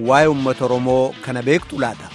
waa'ee uummata Oromoo kana beektu laata?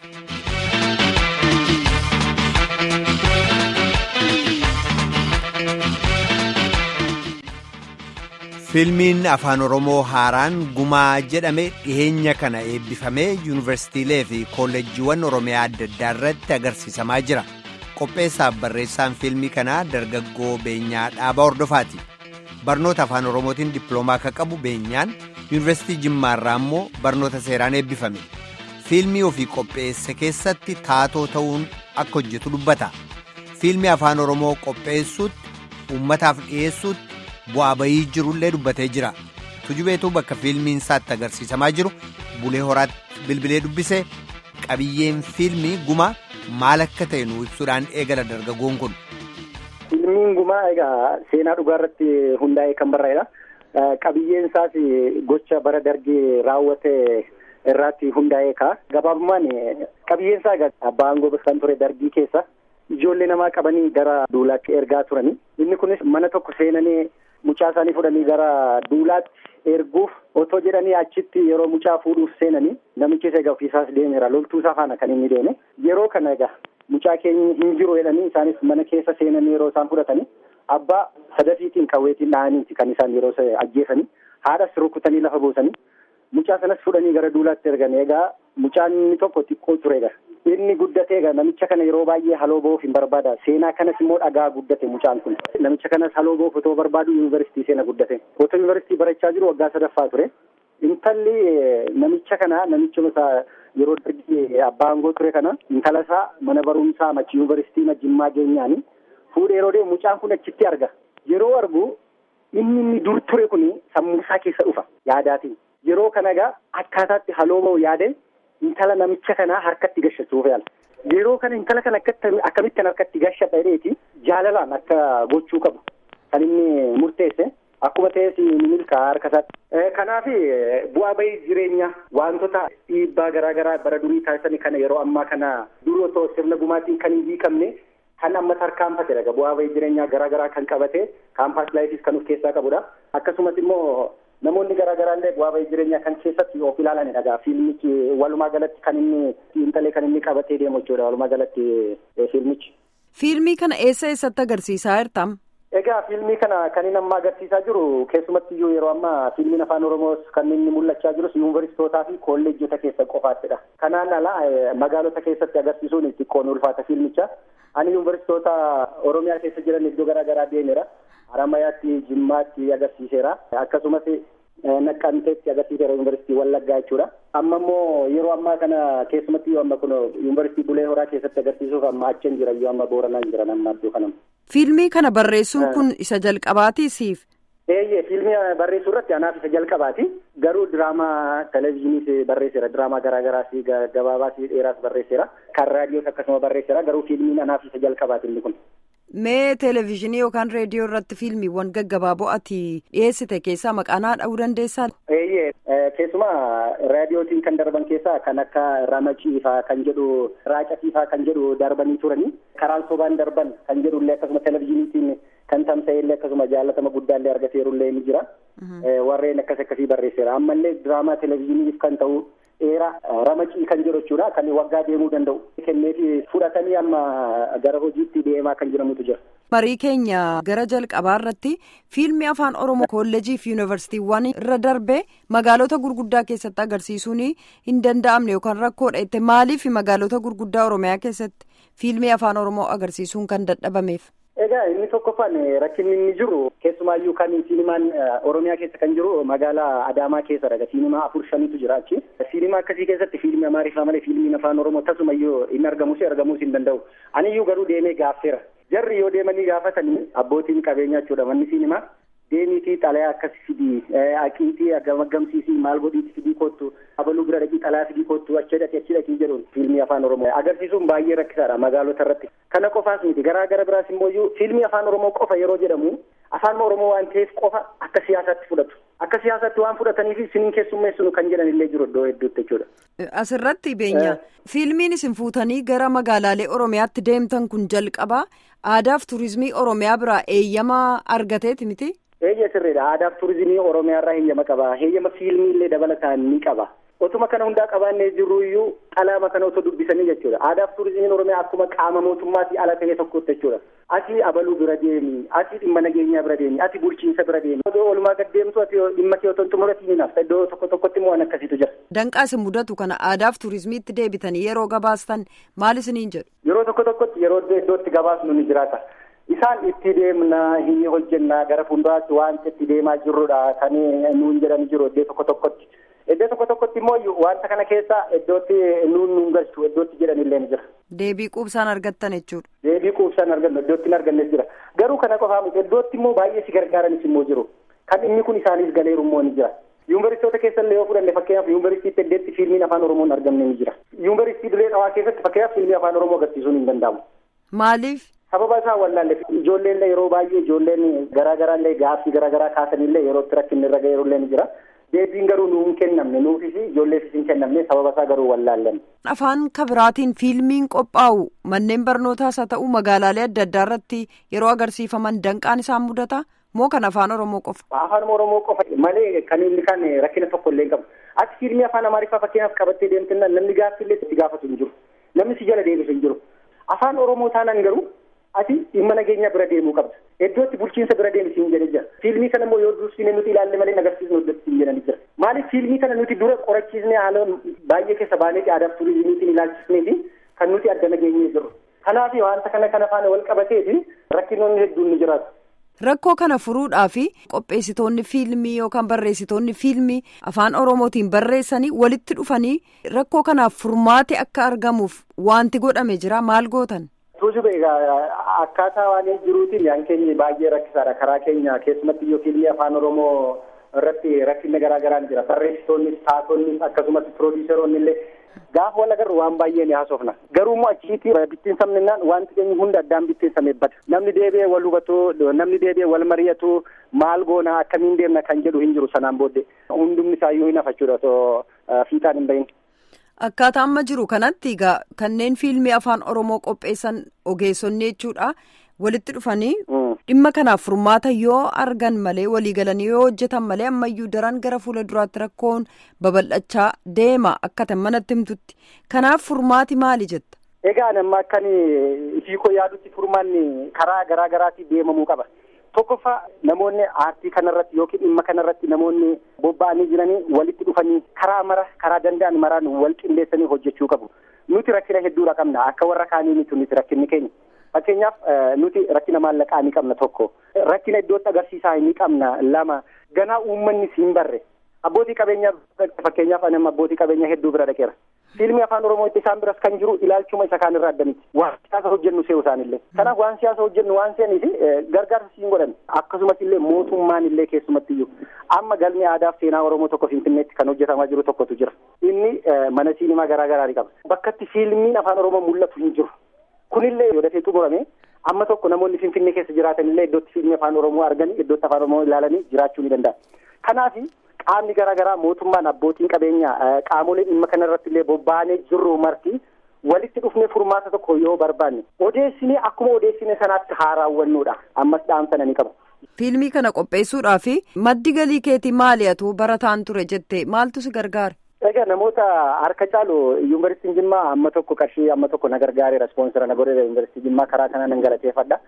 Fiilmiin Afaan Oromoo haaraan gumaa jedhame dhiheenya kana eebbifamee yuunivarsiitiilee fi kolleejjiiwwan Oromiyaa adda addaa irratti agarsiisamaa jira. Qopheessaaf barreessaan fiilmii kanaa dargaggoo Beenyaa Dhaabaa Hordofaati. Barnoota Afaan Oromootiin dippiloomaa akka qabu Beenyaan yuunivarsiitii Jimmaarraa immoo barnoota seeraan eebbifame. Fiilmii ofii qopheesse keessatti taatoo ta'uun akka hojjetu dubbata. Fiilmii Afaan Oromoo qopheessuutti uummataaf dhiyeessuutti. bu'aa bayii jirullee dubbatee jira tujubeetu bakka fiilmiin isaatti agarsiisamaa jiru bulee horaatti bilbilee dubbisee qabiyyeen fiilmii gumaa maal akka ta'e nu ibsuudhaan eegala dargaggoon kun. Fiilmiin gumaa egaa seenaa dhugaa irratti hundaa'ee kan barraa'edha. Qabiyyeen isaas gocha bara dargii raawwate irratti hundaa'ee ka'a. Gabaabummaan qabiyyeen isaa egaa abbaa aangoo kan ture dargii keessa ijoollee namaa qabanii gara duulaatti ergaa turani. Inni kunis mana tokko seenanii mucaa isaanii fudhanii gara duulaatti erguuf otoo jedhanii achitti yeroo mucaa fuudhuuf seenanii namichi egaa ofiisaas deemeera loltuu isaa faana kan inni deeme yeroo kana egaa mucaa keenya hin jiru jedhanii isaanis mana keessa seenanii yeroo isaan fudhatanii abbaa sadafiitiin qawweetiin dhahaniiti kan isaan yeroo ajjeesanii haadhas rukutanii lafa buusanii mucaa sanas fudhanii gara duulaatti ergan egaa mucaan inni tokko xiqqoo ture egaa inni guddatee egaa namicha kana yeroo baay'ee haloo ba'uuf hin barbaada seenaa kanas immoo dhagaa guddate mucaan kun namicha kanas haloo ba'uuf otoo barbaadu yuunivarsiitii seena guddate otoo yuunivarsiitii barachaa jiru waggaa sadaffaa ture intalli namicha kana namicha isaa yeroo dargii abbaa aangoo ture kana intala isaa mana barumsaa machi yuunivarsiitii majjimmaa geenyaani fuudhee yeroo deemu mucaan kun achitti arga yeroo argu inni inni dur ture kun sammuu isaa keessa dhufa yaadaatiin yeroo kana egaa akkaataatti haloo ba'u yaade intala namicha kanaa harkatti gashachuuf yaala. Yeroo kana intala kana akkamittiin harkatti gashadha jedheeti jaalalaan akka gochuu qabu kan inni murteesse akkuma ta'es ni milkaa harka isaatti. Kanaaf bu'aa bahii jireenya wantoota dhiibbaa garaa garaa bara durii taasisanii kana yeroo ammaa kana dur otoo sirna gumaatiin kan hin hiikamne kan amma tarkaanfatedha. Bu'aa bahii jireenyaa garaa garaa kan qabate kaampaas laayifis kan of keessaa qabudha. Akkasumas immoo namoonni garaa garaa illee bu'aa bahii jireenyaa kan keessatti of ilaalanidha egaa fiilmichi walumaa galatti kan inni xiinxalee kan inni qabatee deemu jechuudha walumaa galatti fiilmichi. Fiilmii kana eessa eessatti agarsiisaa jirtam? Egaa fiilmii kana kan inni amma agarsiisaa jiru keessumatti iyyuu yeroo ammaa fiilmiin afaan oromoos kan inni mul'achaa jirus yuunivarsiitootaa fi kolleejjota keessa qofaattidha. Kanaan ala magaalota keessatti agarsiisuun xiqqoon ulfaata fiilmicha. Ani yuunivarsiitoota oromiyaa keessa jiran iddoo garaa garaa deemeera. Haramayaatti Jimmaatti agarsiiseera. Akkasumas Naqqanteetti agarsiiseera yuunivarsiitii Wallaggaa jechuudha. Amma immoo yeroo ammaa kana keessumatti yoo amma kun yuunivarsiitii Bulee Horaa keessatti agarsiisuuf amma achiin jira yoo amma Booranaan jiran amma iddoo kanam. Fiilmii kana barreessuun kun isa jalqabaati siif? Eeyyee fiilmii barreessuu irratti anaaf isa jalqabaati. Garuu diraamaa televezyiiniis barreesseera. Diraamaa garaa garaas gabaabaas dheeraas barreesseera. Kan raadiyoos akkasuma barreesseera. Garuu fiilmiin anaaf isa jalqabaati inni kun. Mee televezyiinii yookaan reediyoo irratti fiilmiiwwan gaggabaaboo ati dhiyeessite keessaa maqaa dha'uu dandeessaa? Eeyyee keessumaa raadiyootiin kan darban keessaa kan akka ramaciifaa kan jedhu raacafiifaa kan jedhu darbanii turanii karaan sobaan darban kan jedhu illee akkasuma televezyiiniitiin kan tamsa'e illee akkasuma jaallatama guddaa illee argateeru illee ni jira. Warreen akkas akkasii barreesseera. Ammallee diraamaa televezyiiniif kan ta'u dheeraa ramacii kan jedhu jechuudha kan waggaa deemuu danda'u kenneefi fudhatanii amma gara hojiitti deemaa kan jedhamutu jira. Marii keenya gara jalqabaa irratti fiilmii afaan oromoo kolleejii fi yuunivarsiitiiwwan irra darbee magaalota gurguddaa keessatti agarsiisuun hin danda'amne yookaan rakkoodha jette maaliif magaalota gurguddaa oromiyaa keessatti fiilmii afaan oromoo agarsiisuun kan dadhabameef. Egaa inni tokkoffaan rakkinni inni jiru keessumaayyuu kan siinimaan Oromiyaa keessa kan jiru magaalaa Adaamaa keessadha. Siinimaa afur shanitu jira achi. Siinimaa akkasii keessatti fiilmii Amaariffaa malee fiilmiin afaan Oromoo tasumayyuu hin argamus argamuus hin danda'u. Aniyyuu garuu deemee gaaffeera. Jarri yoo deemanii gaafatanii abbootiin qabeenyaa jechuudha manni siinimaa. Deemiitii xalayaa akkas fidii aqiitii gamgamsiisii maal godhiitii fidii kottu abaluu bira dhaqii xalayaa fidii kottu achi dhaqii achi dhaqii jedhuun fiilmii afaan oromoo agarsiisuun baay'ee rakkisaadha magaalota irratti kana qofaas miti garaa gara biraas immoo fiilmii afaan oromoo qofa yeroo jedhamu afaan oromoo waan ta'eef qofa akka siyaasaatti fudhatu akka siyaasaatti waan fudhataniif isiniin keessummeessinu kan jedhan illee jiru iddoo hedduutti jechuudha. Asirratti beenya fiilmiin isin fuutanii gara magaalaalee oromiyaatti deemtan kun jalqaba aadaaf turizimii oromiyaa biraa eeyyamaa argateeti miti. Eeyyee sirriidha. Aadaaf turizimii Oromiyaa irraa heeyyama qaba. Heeyyama fiilmii illee dabalataan ni qaba. Otuma kana hundaa qabaannee jirru iyyuu xalaama kana otoo dubbisanii jechuudha. Aadaaf turizimiin Oromiyaa akkuma qaama mootummaatii ala ta'e tokkotti jechuudha. Ati abaluu bira deemi, ati dhimma nageenyaa bira deemi, ati bulchiinsa bira deemi. Odoo oolmaa gad deemtu ati dhimma kee otoo hin xumuratiin hinaaf iddoo tokko tokkotti immoo waan akkasiitu jira. Danqaa isin mudatu kana aadaaf turizimiitti deebitanii yeroo gabaastan maal isiniin jedhu? Yeroo tokko tokkotti yeroo iddootti gabaasnu ni jiraata. Isaan itti deemna hin hojjenna gara fuulduraatti wanta itti deemaa jirrudha kan nuun jedhan jiru iddoo tokko tokkotti. Iddoo tokko tokkotti immoo wanta kana keessa iddootti nuun nuun galchu iddootti jedhan illee ni jira. Deebii quubsaan argattan jechuudha. Deebii quubsaan argannu iddootti hin argannes jira. Garuu kana qofaa miti iddootti immoo baay'ee si gargaaranis immoo jiru. Kan inni kun isaanis galeeru immoo ni jira. Yuunivarsiitota keessallee yoo fudhanne fakkeenyaaf yuunivarsiitii Teddeetti fiilmiin afaan Oromoon argamne ni jira. Yuunivarsiitii Dirree Dhawaa keessatti fakkeenyaaf fiilmii afaan Oromoo agarsiisuun hin danda'amu. Maaliif? Sababa isaa wallaalle ijoolleen yeroo baay'ee ijoolleen garaa garaallee gaaffii garaa garaa kaasanillee yeroo itti rakkinni irra ga'eerullee ni jira. Deebiin garuu nuu hin kennamne nuufis ijoolleefis hin kennamne sababa isaa garuu wallaallan. Afaan kabiraatiin fiilmiin qophaa'u manneen barnootaas haa ta'u magaalaalee adda addaa irratti yeroo agarsiifaman danqaan isaan mudata moo kan afaan Oromoo qofa? Afaan Oromoo qofa malee kan inni kan rakkina tokko illee qabu. Ati fiilmii afaan Amaariffaa fakkeenyaaf qabattee deemtinna namni gaaffiillee itti gaafatu hin jiru. Namni si jala deebisu hin jiru. Afaan Oromoo taanaan garuu ati dhimma nageenyaa bira deemuu qabda. Iddootti bulchiinsa bira deemisi hin jedhe jira. Fiilmii kana immoo yoo dursine nuti ilaalle malee agarsiisnu iddootti hin jedhani jira. Maaliif fiilmii kana nuti dura qorachiisnee haala baay'ee keessa baaneeti aadaaf turizimiitiin ilaalchisnee fi kan nuti adda nageenyee jiru. Kanaaf wanta kana kana faana wal qabateeti rakkinoonni hedduun ni jiraatu. Rakkoo kana furuudhaaf qopheessitoonni fiilmii yookaan barreessitoonni fiilmii afaan Oromootiin barreessanii walitti dhufanii rakkoo kanaaf furmaate akka argamuuf wanti godhame jira maal gootan? Tuujuba egaa akkaataa waan jiruutiin yaan keenya baay'ee rakkisaadha karaa keenya keessumatti yoo fiilmii afaan Oromoo irratti rakkinni garaa garaan jira barreessitoonnis taatonni akkasumas piroodiiseroonni illee gaafa wal agarru waan baay'ee ni haasofna garuu immoo achiitii bittiinsamnaan wanti keenya hunda addaan bittiinsamee bada namni deebi'ee wal hubatu namni deebi'ee wal mari'atu maal goona akkamiin deemna kan jedhu hin jiru sanaan booddee hundumni isaayyuu hin hafachuudha otoo fiixaan hin bahin. Akkaataa amma jiru kanatti egaa kanneen fiilmii afaan Oromoo qopheessan ogeessonni jechuudha walitti dhufanii dhimma kanaaf furmaata yoo argan malee waliigalanii yoo hojjetan malee ammayyuu daran gara fuula duraatti rakkoon babal'achaa deema akka manatti himtutti kanaaf furmaati maali jetta. Egaa nama akkan hiikoo yaadutti furmaanni karaa garaa garaatiin deemamuu qaba. Tokkoffaa namoonni aartii kanarratti yookiin dhimma kanarratti namoonni bobba'anii jiranii walitti dhufanii karaa mara karaa danda'an maraan wal qindeessanii hojjechuu qabu. Nuti rakkina hedduudha qabna akka warra kaanii miti nuti rakkinni keenya. Fakkeenyaaf nuti rakkina maallaqaa ni qabna tokko. Rakkina iddootti agarsiisaa ni qabna lama. Ganaa uummanni siin barre. Abbootii qabeenyaa fakkeenyaaf anam abbootii qabeenyaa hedduu bira dhaqeera. Fiilmii afaan Oromoo itti isaan biras kan jiru ilaalchuma isa kaan irraa adda miti. Waan siyaasa hojjennu se'u isaanillee. Kanaaf waan siyaasa hojjennu waan se'aniif gargaarsa siin godhan. Akkasumas illee mootummaan illee keessumatti iyyuu. Amma galmi aadaaf seenaa Oromoo tokko Finfinneetti kan hojjetamaa jiru tokkotu jira. Inni mana siinimaa garaa garaa qaba. Bakka itti fiilmiin afaan Oromoo mul'atu hin jiru. Kunillee yoo dafee xumurame amma tokko namoonni Finfinnee keessa jiraatan illee iddootti fiilmii afaan Oromoo arganii iddootti afaan Oromoo ilaalanii jiraachuu ni danda'a. Kanaaf qaamni garaa garaa mootummaan abbootiin qabeenyaa qaamoleen dhimma kanarratti illee bobba'anii jirru marti walitti dhufnee furmaata tokko yoo barbaanne odeessinee akkuma odeessine sanaatti haa raawwannuudha ammas dhaamsana ni qaba. Fiilmii kana qopheessuudhaaf maddi galii keetii maali atu barataan ture jettee maaltu si gargaare? Egaa namoota harka caalu yuunivarsiitiin Jimmaa amma tokko qarshii amma tokko na gargaareera ispoonsera na godheera yuunivarsiitii Jimmaa karaa kana nan galateeffadha.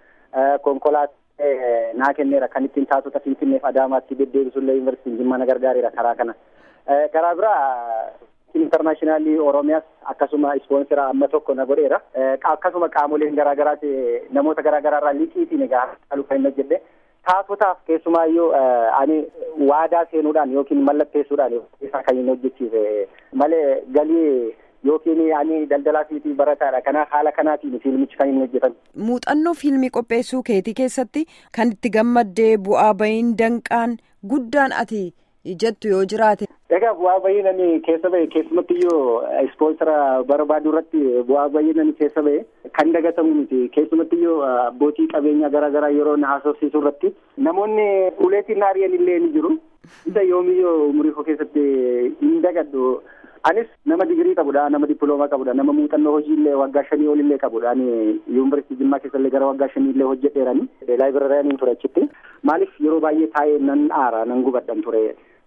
Konkolaataa naa kenneera kan ittiin taatota Finfinneef Adaamaatti deddeebisullee yuunivarsiitiin Jimmaa na gargaareera karaa kana. Karaa biraa intarnaashinaallii Oromiyaas akkasuma ispoonsera amma tokko na godheera. Akkasuma qaamoleen garaa garaati namoota garaa garaarraa liqiitiin egaa caalu kan hin hojjedhe. Taatotaaf keessumaayyuu ani waadaa seenuudhaan yookiin mallatteessuudhaan isaa kan hin hojjechiise malee galii yookiin ani daldalaa fi barataadha. Kanaaf haala kanaatiin fiilmichi kan hin hojjetan. Muuxannoo fiilmii qopheessuu keetii keessatti kan itti gammaddee bu'aa bahiin danqaan guddaan ati jettu yoo jiraate. Egaa bu'aa bahiin ani keessa bahe keessumatti iyyuu ispoonsera barbaadu irratti bu'aa bahiin ani keessa bahe kan dagatamu miti keessumatti iyyuu abbootii qabeenyaa garaa garaa yeroo na haasofsiisuu irratti namoonni uleetiin naari'an illee ni jiru. Isa yoomiyyuu umurii koo keessatti hin dagadhu. Anis nama digirii qabudha, nama dippiloomaa qabudha, nama muuxannoo hojiillee waggaa shanii olillee qabudha. Ani yuunivarsiitii Jimmaa keessallee gara waggaa shaniillee hojjedheerani. Laayibirariyaaniin ture achitti. Maaliif yeroo baay'ee taa'ee nan aara, nan gubadhan ture.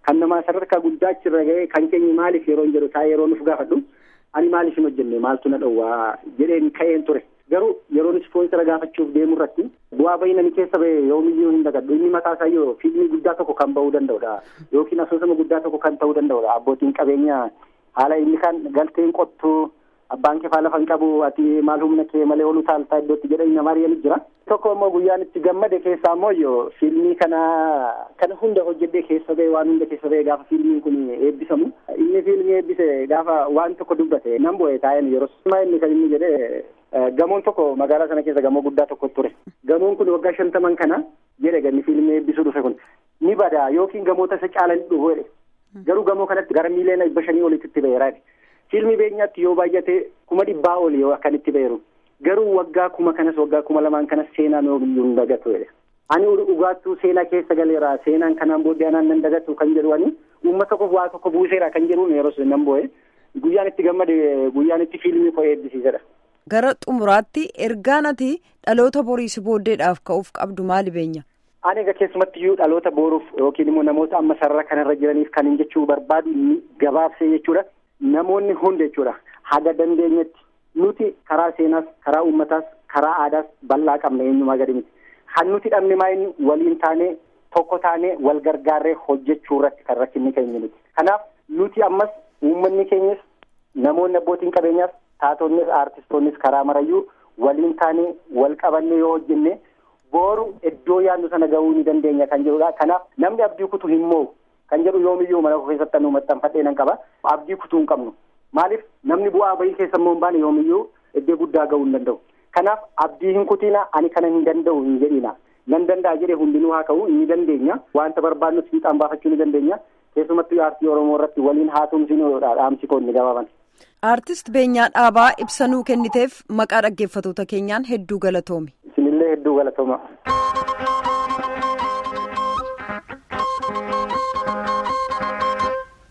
kan namaa sadarkaa guddaa achirra ga'ee kan keenya maaliif yeroo hin jedhu taa'ee yeroo nuuf gaafadhu ani maaliif hin hojjenne maaltu na dhowwaa jedheen ka'een ture garuu yeroon ispoonsara gaafachuuf deemu irratti bu'aa bayii namni keessa ba'e yoomiyyuu hin dagadhu inni mataa isaa yoo fiilmii guddaa tokko kan ba'uu danda'udha yookiin asoosama guddaa tokko kan ta'uu danda'udha abbootiin qabeenyaa haala inni kan galteen qottuu abbaan kee faala fan qabu ati maal humna kee malee olu taaltaa iddootti jedhanii nama ari'anii jira. Tokko immoo guyyaan itti gammade keessaa immoo yoo fiilmii kana kana hunda hojjedhee keessa ba'e waan hunda keessa ba'e gaafa fiilmiin kun eebbisamu inni fiilmii eebbise gaafa waan tokko dubbate nan bo'e taa'een yeroo summaa inni kan inni jedhee gamoon tokko magaalaa sana keessa gamoo guddaa tokko ture. Gamoon kun waggaa shantaman kana jedhe ganni fiilmii eebbisuu dhufe kun ni bada yookiin gamoota isa caalan dhufu jedhe. Garuu gamoo kanatti gara miiliyoona dhibba shanii olitti ba'eera. Fiilmii beenyaatti yoo baay'ate kuma dhibbaa oli yoo akkan itti ba'eeru garuu waggaa kuma kanas waggaa kuma lamaan kanas seenaan yoomiyyuu hin dagatu jedhe. Ani dhugaattuu seenaa keessa galeera seenaan kanaan booddee anaan nan dagatu kan jedhu ani uummata tokkoof waa tokko buuseera kan jedhuun yeroo sun nan bo'e guyyaan itti gammade guyyaan itti fiilmii koo eebbisiisedha. Gara xumuraatti ergaan ati dhaloota boriisi booddeedhaaf ka'uuf qabdu maali beenya? Ani egaa keessumatti iyyuu dhaloota boruuf yookiin immoo namoota amma sarara kanarra jiraniif kan hin jechuu barbaadu gabaabsee jechuudha. Namoonni hundi jechuudha haga dandeenyetti nuti karaa seenaas karaa uummataas karaa aadaas bal'aa qabna eenyumaa gadi miti. Kan nuti dhabne maayini waliin taanee tokko taanee wal gargaarree hojjechuu irratti kan rakkinni keenya miti. Kanaaf nuti ammas uummanni keenyas namoonni abbootiin qabeenyaas taatonnis aartistoonnis karaa marayyuu waliin taanee wal qabannee yoo hojjenne booru iddoo yaadnu sana gahuu ni dandeenya kan jedhudha. Kanaaf namni abdii kutu hin moo'u. kan jedhu yoomiyyuu mana keessatti nu maxxanfadhee nan qaba abdii kutuu hin qabnu maaliif namni bu'aa bayii keessa immoo hin baane yoomiyyuu iddoo guddaa gahuu hin danda'u kanaaf abdii hin kutiina ani kana hin danda'u hin jedhina nan danda'a jedhee hundinuu haa ka'u ni dandeenya wanta barbaadnus fiixaan baafachuu ni dandeenya keessumattuu aartii oromoo irratti waliin haa tumsinuudha dhaamsi koo inni gabaaban. Aartist Beenyaa Dhaabaa ibsanuu kenniteef maqaa dhaggeeffatoota keenyaan hedduu galatoomi. Isinillee hedduu galatooma.